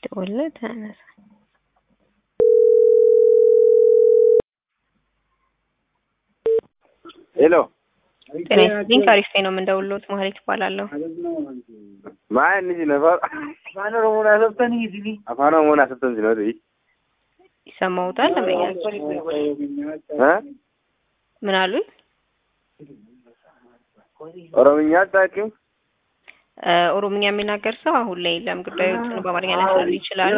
ደወልለት አያነሳ ሄሎ ጤና ይስጥልኝ ከአሪፍ ነው የምንደውልዎት ማህሌት እባላለሁ ማን እንጂ ነበር አፋን ኦሮሞን አሰብተን ይዚ አፋን ኦሮሞን አሰብተን ነው ዲ ይሰማዎታል ለመያቸው እ ምን አሉኝ ኦሮምኛ አታውቂም እ ኦሮምኛ የሚናገር ሰው አሁን ላይ የለም ጉዳዮችን በአማርኛ ሊያስረዱ ይችላሉ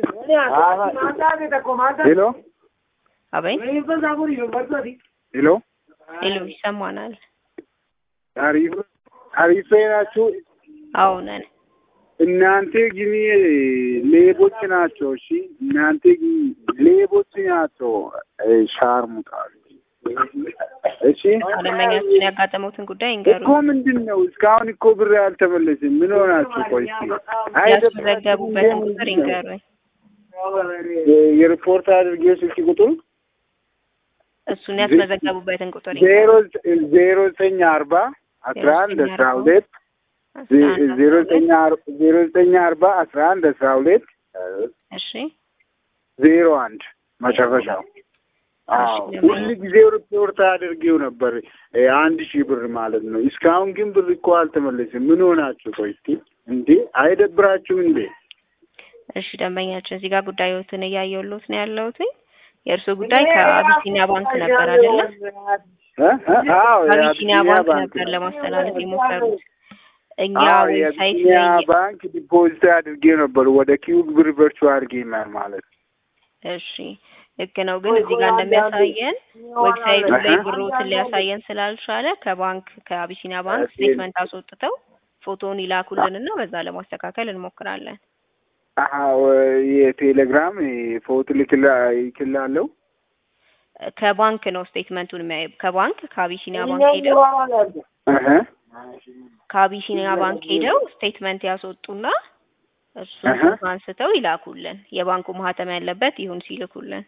ሄሎ አበይ ሄሎ ሄሎ ይሰማናል አሪፍ አሪፍ ናችሁ አዎ ነን እናንተ ግን ሌቦች ናቸው። እሺ እናንተ ግን ሌቦች ናቸው። ሻርሙጣሉ። እሺ ደንበኛችን ያጋጠመውትን ጉዳይ እንገሩ እኮ ምንድን ነው እስካሁን እኮ ብር አልተመለስም። ምን ሆናችሁ? ቆይ እስኪ ያስመዘገቡበትን ቁጥር ይንገሩኝ የሪፖርት አድርጌው ስልክ ቁጥሩ እሱን ያስመዘገቡበትን ቁጥር ዜሮ ዜሮ ዘጠኝ አርባ አስራ አንድ አስራ ሁለት ዜሮ ዘጠኝ ዜሮ ዘጠኝ አርባ አስራ አንድ አስራ ሁለት እሺ ዜሮ አንድ መጨረሻው። አዎ ሁል ጊዜ ሪፖርት አድርጌው ነበር አንድ ሺህ ብር ማለት ነው። እስካሁን ግን ብር እኮ አልተመለስም። ምን ሆናችሁ? ቆይ እስኪ እንዴ አይደብራችሁም እንዴ? እሺ ደንበኛችን እዚህ ጋር ጉዳዮትን እያየሁልዎት ነው ያለሁት። የእርስዎ ጉዳይ ከአቢሲኒያ ባንክ ነበር አይደለ? አዎ አቢሲኒያ ባንክ ነበር ለማስተላለፍ የሞከሩት። እኛ ዌብሳይት የአቢሲኒያ ላይ ባንክ ዲፖዚት አድርጌው ነበር ወደ ኪዩብ ብር ቨርቹዋል ጌመር ማለት እሺ ልክ ነው። ግን እዚህ ጋር እንደሚያሳየን ዌብሳይቱ ላይ ብሮትን ሊያሳየን ስላልቻለ ከባንክ ከአቢሲኒያ ባንክ ስቴትመንት አስወጥተው ፎቶውን ይላኩልንና በዛ ለማስተካከል እንሞክራለን። አዎ የቴሌግራም ፎቶ ልክላ ይክላለሁ። ከባንክ ነው ስቴትመንቱን የሚያዩ ከባንክ ከአቢሲኒያ ባንክ ሄደው እህ ከአቢሲኒያ ባንክ ሄደው ስቴትመንት ያስወጡና እሱን እህ። ፎቶ አንስተው ይላኩልን። የባንኩ ማህተም ያለበት ይሁን ሲልኩልን።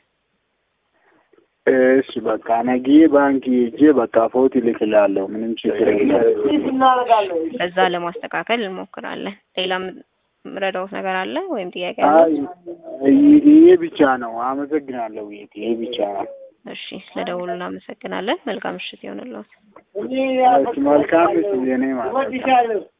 እሺ በቃ ነገ ባንክ ሄጄ በቃ ፎቶ ልክላለሁ። ምንም ችግር የለም። በዛ ለማስተካከል እንሞክራለን። ሌላ ምረዳውት ነገር አለ ወይም ጥያቄ አይ አለ? ይሄ ብቻ ነው። አመሰግናለሁ። ይሄ ብቻ ነው። እሺ ስለደውሉ እናመሰግናለን። መልካም ምሽት ይሆንልዎት። መልካም ስ የኔ ማለት ነው።